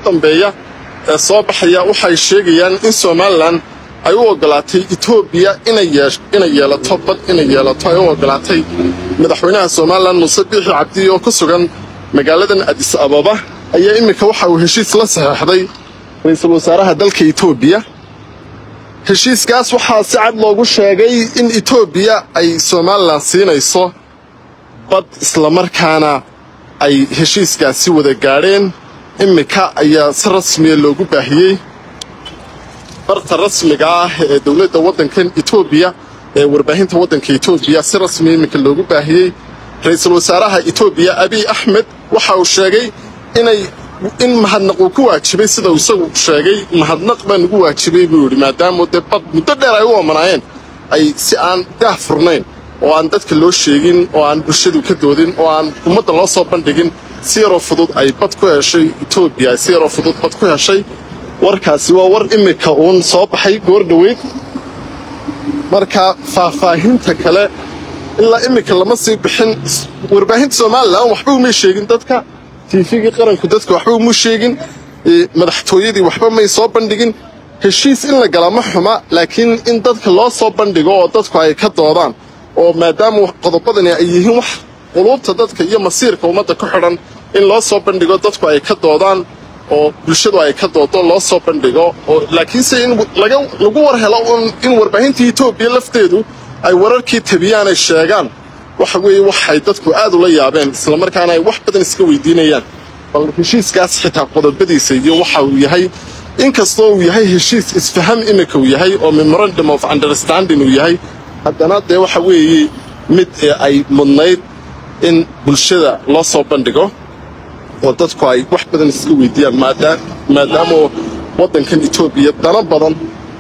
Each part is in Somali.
dambeeya ee soo baxaya waxay sheegayaan in somalilan ay u ogolaatay etoobiya inay yeelato bad inay yeelato ay u ogolaatay madaxweynaha somalilan muuse biixi cabdi oo ku sugan magaaladan adis ababa ayaa iminka waxa uu heshiis la saxeexday ra-iisul wasaaraha dalka etoobiya heshiiskaas waxaa si cad loogu sheegay in etoobiya ay somalilan siinayso bad islamarkaana ay heshiiskaasi wada gaadheen iminka ayaa si rasmiya loogu baahiyey barta rasmiga ah ee dowladda waddankan etoobiya ee warbaahinta waddanka etoobiya si rasmiya iminka loogu baahiyey ra-iisul wasaaraha etoobiya abiy axmed waxa uu sheegay inay in mahadnaq uu ku waajibay sida uu isagu sheegay mahadnaq baa nagu waajibay buu yidhi maadaama dee bad muddo dheer ay u oomanaayeen ay si aan daah furnayn oo aan dadka loo sheegin oo aan bulshadu ka doodin oo aan ummadda loo soo bandhigin si yaroo fudud ay bad ku heshay etoobiya si yaroo fudud bad ku heshay warkaasi waa war iminka uun soo baxay goor dhoweyd marka faahfaahinta kale ilaa iminka lama sii bixin warbaahinta somalilan waxba umay sheegin dadka tiifigii qaranku dadka waxba uma sheegin madaxtooyadii waxba may soo bandhigin heshiis in la gala ma xuma laakiin in dadka loo soo bandhigo oo dadku ay ka doodaan oo maadaama qodobadani ay yihiin wax quluubta dadka iyo masiirka ummadda ku xidhan in loo soo bandhigo dadku ay ka doodaan oo bulshadu ay ka doodo loo soo bandhigo oo laakiinse in lagu war helo in warbaahinta etoobiya lafteedu ay wararkii tabiyaan ay sheegaan waxa weeye waxay dadku aad ula yaabeen islamarkaana ay wax badan iska weydiinayaan bal heshiiskaas xitaa qodobadiisa iyo waxa uu yahay inkastoo uu yahay heshiis isfaham iminka uu yahay oo memorandum of understanding uu yahay haddana dee waxa weeye mid ay mudnayd in bulshada loo soo bandhigo oo dadku ay wax badan iska weydiiyaan maadaama waddankan etoobiya dano badan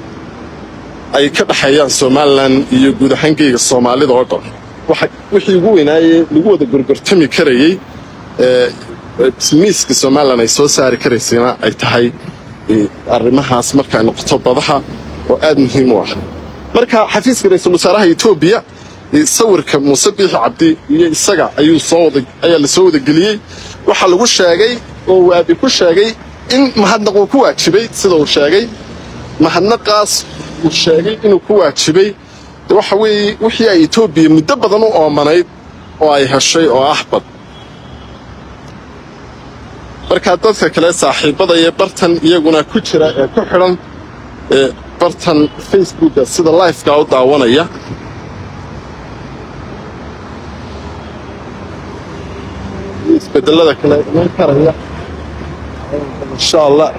ay ka dhexeeyaan somalilan iyo guud ahaan geyga soomaalida oo dhan wixii ugu weynaayee lagu wada gorgortami karayey miiska somalilan ay soo saari karaysayna ay tahay arrimahaas markay noqoto badaha oo aad muhiim u ah marka xafiiska ra-iisul wasaaraha etoobiya sawirka muuse biixi cabdi iyo isaga ayuu soo wada ayaa lasoo wadageliyey waxaa lagu sheegay oo waabi ku sheegay in mahadnaq uu ku waajibay sida uu sheegay mahadnaqaas uu sheegay inuu ku waajibay waxa weeye wixii ay etoobiya muddo badan u oomanayd oo ay heshay oo ah bad markaa dadka kale saaxiibada iyo bartan iyaguna ku jira ee ku xidhan ee bartan facebooka sida lifeka u daawanaya isbedelada kale iman karaya insha allah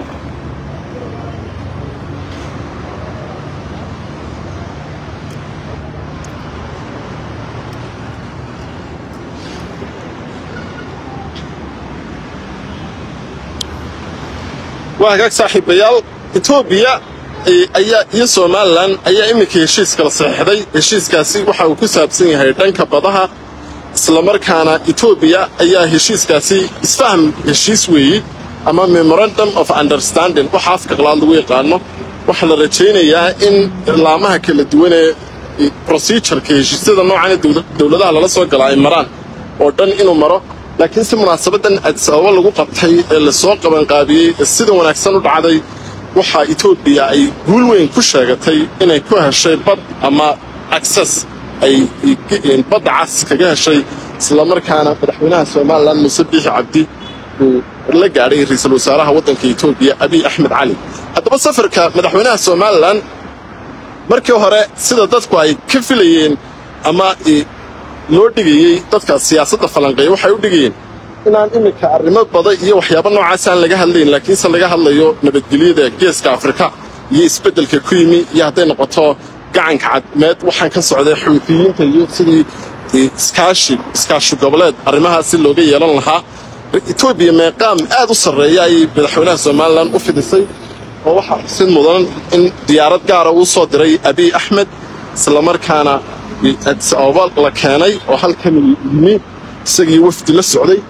waa hagaag saaxiibayaal etoobiya ayaa iyo somalilan ayaa iminka heshiis kala saxeixday heshiiskaasi waxa uu ku saabsan yahay dhanka badaha islamarkaana etoobiya ayaa heshiiskaasi isfaham heshiis weeye ama memorandum of understanding waxa afka qalaad lagu yaqaano waxaa la rajaynayaa in laamaha kala duwan ee procedureka heshiisyada noocan dowladaha lala soo gala ay maraan oo dhan inuu maro laakiin si munaasabadan adis ababa lagu qabtay ee lasoo qabanqaabiyey ee sida wanaagsan u dhacday waxaa etoobiya ay guul weyn ku sheegatay inay ku heshay bad ama access ay badda cas kaga heshay islamarkaana madaxweynaha somalilan muuse biixi cabdi uu la gaadhay ra-iisul wasaaraha waddanka etoobiya abiy axmed cali haddaba safarka madaxweynaha somalilan markii hore sida dadku ay ka filayeen ama loo dhigayey dadka siyaasadda falanqeeya waxay u dhigayeen inaan iminka arrimo bada iyo waxyaabo noocaas aan laga hadlayn laakiinse laga hadlayo nabadgelyada geeska afrika iyo isbeddelka ku yimi iyo hadday noqoto gacanka cadmeed waxaan ka socday xuutiyiinta iyo sidii iskaashi iskaashi goboleed arrimahaasi looga yeelan lahaa etoobiya meeqaam aad u sarreeya ayay madaxweynaha somalilan u fidisay oo waxaa xusid mudan in diyaarad gaara uu soo diray abiy axmed islamarkaana adis ababa la keenay oo halkan yimi isagii wafdi la socday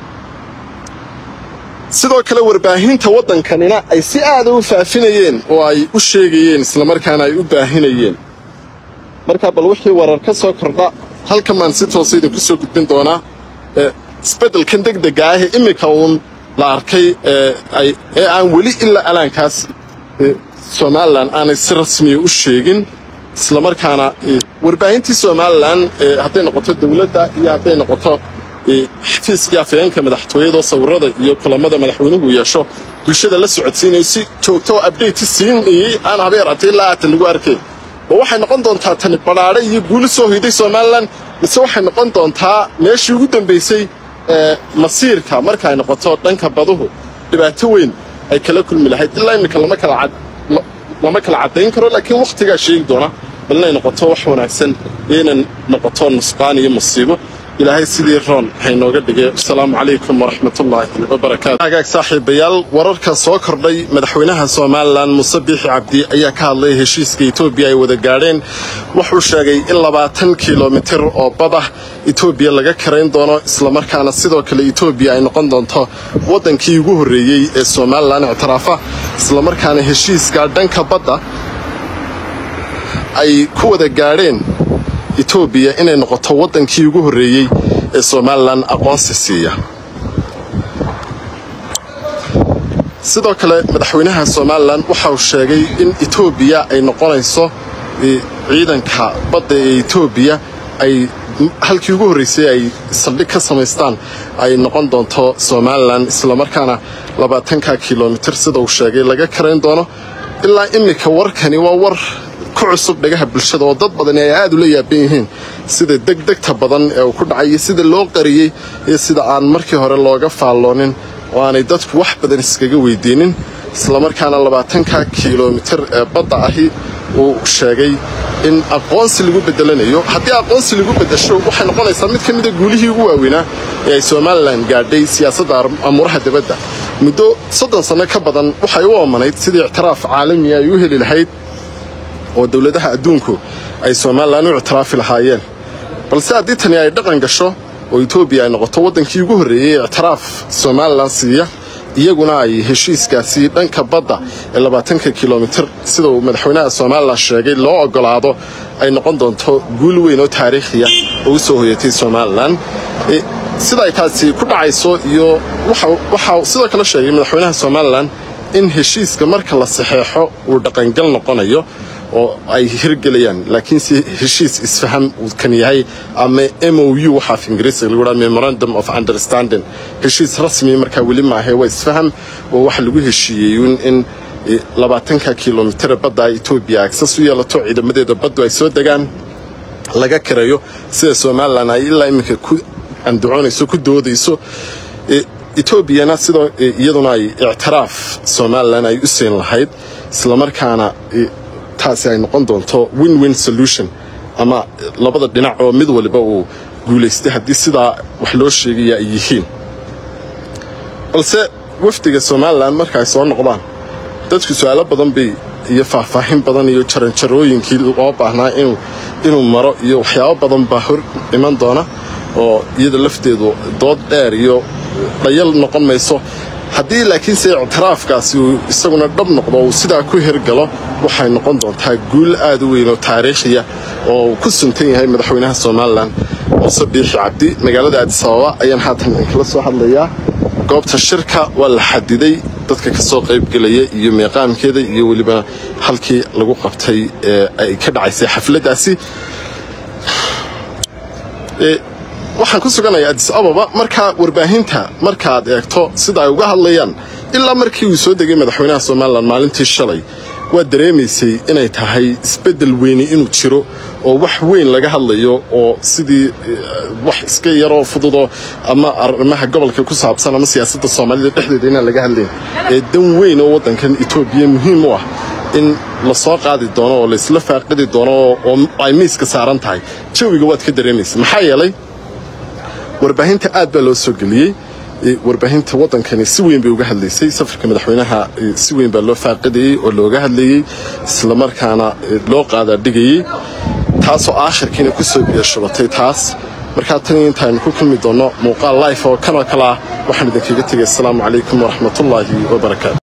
sidoo kale warbaahinta waddankanina ay si aada u faafinayeen oo ay u sheegayeen islamarkaana ay u baahinayeen markaa bal wixii warar ka soo kordha halkan baan si toosa idinku soo gudbin doonaa isbeddelkan degdega ah ee iminka uun la arkay ee aan weli ilaa alaankaas somalilan aanay si rasmiya u sheegin islamarkaana warbaahintii somalilan hadday noqoto dowladda iyo hadday noqoto xafiiskii afayeenka madaxtooyadoo sawirada iyo kulamada madaxweynuhu yeesho bulshada la socodsiinayo si joogto oo abdate siinayey aan habeer atay ilaa aatan lagu arkay ma waxay noqon doontaa tani badhaadhe iyo guuli soo hoyday somalilan mise waxay noqon doontaa meeshii ugu dambaysay masiirka marka ay noqoto dhanka baduhu dhibaato weyn ay kala kulmi lahayd ilaa iminka lama kala caddayn karo laakiin wakhtigaa sheegi doona bal inay noqoto wax wanaagsan iyo inay noqoto nusqaan iyo musiibo ilaahay sidii roon haynooga dhigay asalaamu calaykum waraxmatullaahi wabarakaatu hagaag saaxiibayaal wararka soo kordhay madaxweynaha somalilan muuse biixi cabdi ayaa ka hadlay heshiiska etoobiya ay wada gaadheen wuxuu sheegay in labaatan kilomitir oo badah etoobiya laga karayn doono islamarkaana sidoo kale etoobiya ay noqon doonto waddankii ugu horreeyey ee somalilan ictiraafa islamarkaana heshiiska dhanka badda ay ku wada gaadheen etoobiya inay noqoto waddankii ugu horreeyey ee somalilan aqoonsi siiya sidoo kale madaxweynaha somalilan waxa uu sheegay in etoobiya ay noqonayso ciidanka badda ee etoobiya ay halkii ugu horreysay ay saldhig ka samaystaan ay noqon doonto somalilan islamarkaana labaatanka kilomitir sida uu sheegay laga karayn doono ilaa iminka warkani waa war ku cusub dhagaha bulshada oo dad badani ay aad ula yaaban yihiin sida degdegta badan ee uu ku dhacay iyo sida loo qariyey iyo sida aan markii hore looga faalloonin oo aanay dadku wax badan iskaga weydiinin islamarkaana labaatanka kilomitir ee badda ahi uu sheegay in aqoonsi lagu bedelanayo haddii aqoonsi lagu bedesho waxay noqonaysaa mid ka mida guulihii ugu waaweynaa ee ay somalilan gaadhay siyaasadda amuuraha dibadda muddo soddon sanno ka badan waxay u oomanayd sidii ictiraaf caalamiya ay u heli lahayd oo dowladaha adduunku ay somalilan u ictiraafi lahaayeen balse haddii tani ay dhaqan gasho oo etoobiya ay noqoto waddankii ugu horreeyey ictiraaf somalilan siiya iyaguna ay heshiiskaasi dhanka badda ee labaatanka kilomitir sida uu madaxweynaha somalilan sheegay loo ogolaado ay noqon doonto guul weyn oo taariikhiya oo u soo hoyatay somalilan sida ay taasi ku dhacayso iyo waxaa sidoo kale sheegay madaxweynaha somalilan in heshiiska marka la saxeexo uu dhaqangal noqonayo oo ay hirgelayaan laakiinse heshiis isfaham uu kan yahay ama m o u waxaa af ingiriisiga lagu dhaha memorandum of understanding heshiis rasmi markaa weli maahe waa isfaham oo waxa lagu heshiiyey in labaatanka kilomitire badda etoobiya agsas u yeelato ciidamadeeda baddu ay soo degaan laga karayo sida somalilan ay ilaa iminka ku andacoonayso ku doodayso etoobiyana sidoo iyaduna ay ictiraaf somalilan ay u siin lahayd islamarkaana taasi ay noqon doonto win win solution ama labada dhinac oo mid waliba uu guulaystay haddii sidaa wax loo sheegaya ay yihiin balse wafdiga somalilan marka ay soo noqdaan dadku su-aalo badan bay iyo faahfaahin badan iyo jaranjarooyinkii loo baahnaa inuu maro iyo waxyaabo badan baa hor iman doona oo iyada lafteedu dood dheer iyo dhayal noqon mayso haddii laakiinse ictiraafkaasi uu isaguna dhab noqdo uu sidaa ku hirgalo waxay noqon doontaa guul aad u weyn oo taariikhiya oo uu ku suntan yahay madaxweynaha somalilan muuse biixi cabdi magaalada aadisababa ayaan haatan inkala soo hadlayaa goobta shirka waa la xadiday dadka ka soo qaybgelaya iyo meeqaamkeeda iyo weliba halkii lagu qabtay ee ay ka dhacaysay xafladdaasi waxaan ku suganayaa adis ababa markaa warbaahinta markaad eegto sida ay uga hadlayaan ilaa markii uu soo degay madaxweynaha somalilan maalintii shalay waa dareemaysay inay tahay isbeddel weyni inuu jiro oo wax weyn laga hadlayo oo sidii wax iska yaroo fududoo ama arrimaha gobolka ku saabsan ama siyaasadda soomaalida dhexdeeda inaan laga hadlayn ee dan weyn oo waddankan etoobiya muhiim u ah in la soo qaadi doono oo laysla faaqidi doono oo ay miiska saaran tahay jawiga waad ka dareemaysa maxaa yeelay warbaahinta aad baa loo soo geliyey warbaahinta waddankani si weyn bay uga hadlaysay safarka madaxweynaha si weyn baa loo faaqidayey oo looga hadlayey islamarkaana loo qaadaadhigayey taasoo aakhirkiina ku soo biyashubatay taas markaa tan intaaynu ku kulmi doonno muuqaal life oo kanoo kale ah waxaan idinkaga tegay asalaamu calaykum waraxmatullaahi wabarakaatu